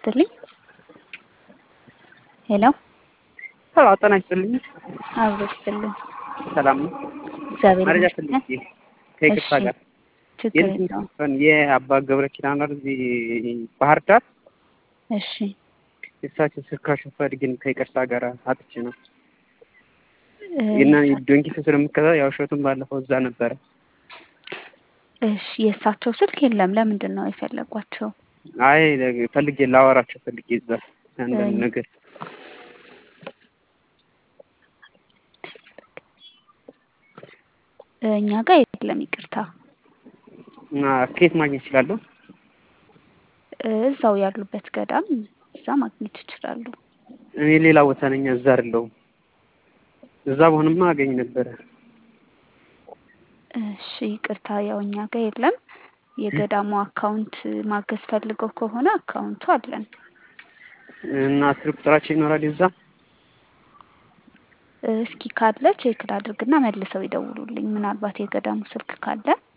ይስጥልኝ። ሄሎ ሄሎ ጤና ይስጥልኝ። አብሮ ይስጥልኝ። ሰላም ነው? እግዚአብሔር መረጃ ይመስገን። ፈልጌ ከይቅርታ እሺ፣ ጋር ችግር የእንትን የለውም። ዘፈን የአባ ገብረ ኪዳን አይደል እዚህ ባህር ዳር እሺ የእሳቸው ስልካቸው ፈልግን ከይቅርታ ጋር አጥቼ ነው እ፣ እና ዶንኪ ስለምከታ ያው እሸቱን ባለፈው እዛ ነበረ። እሺ የእሳቸው ስልክ የለም። ለምንድን ነው የፈለጓቸው? አይ ፈልጌ ላወራቸው ፈልጌ እዛ አንዳንድ እ፣ ነገር እኛ ጋር የለም። ይቅርታ እና ከየት ማግኘት እችላለሁ? እ፣ እዛው ያሉበት ገዳም እዛ ማግኘት ይችላሉ። እኔ ሌላ ቦታ ነኝ፣ እዛ አይደለሁም። እዛ በሆንማ አገኝ ነበረ። እሺ ይቅርታ፣ ያው እኛ ጋር የለም። የገዳሙ አካውንት ማገዝ ፈልገው ከሆነ አካውንቱ አለን። እና ስልክ ቁጥራቸው ይኖራል የዛ እ፣ እስኪ ካለ ቼክ ላድርግና መልሰው ይደውሉልኝ። ምናልባት የገዳሙ ስልክ ካለ